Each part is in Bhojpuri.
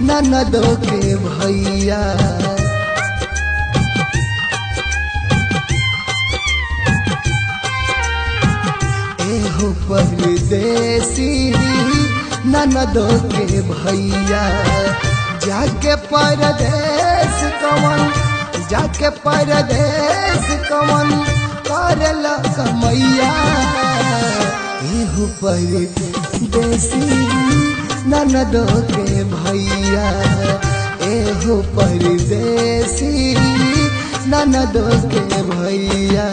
ननदो के भैया एहो परदेसी ननदो के भैया जाके परदेश कवन जाके परदेश कवन करल कमैया एहो परदेसी ननदो के भैया एहो परदेसी ननदो के भैया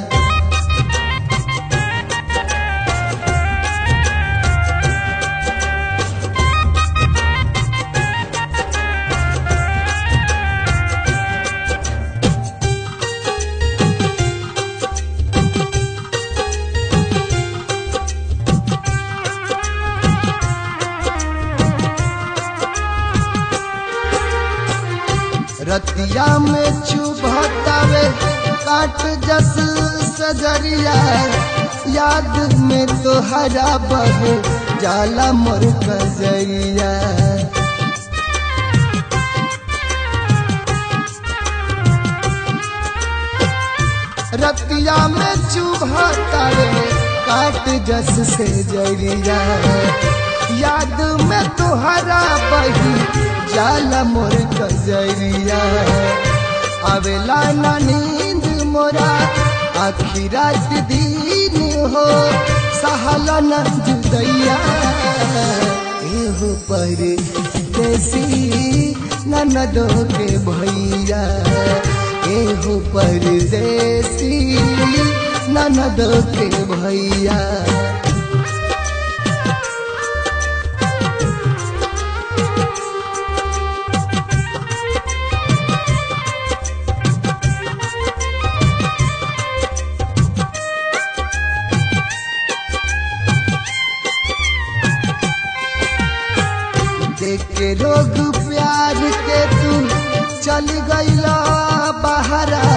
रतिया में चुभतावे काट जस सजरिया याद में तो हरा बहू जाला मोर कजरिया रतिया में चुभतावे काट जस से जरिया याद में तुहरा बही जाला मोर कजरिया आवेला ना नींद मोरा आखी रात दिन हो सहला न जुदैया एहो पर देसी ननदो के भैया एहो परदेसी ननदो के भैया देख के लोग प्यार के तू चल गईला बहरा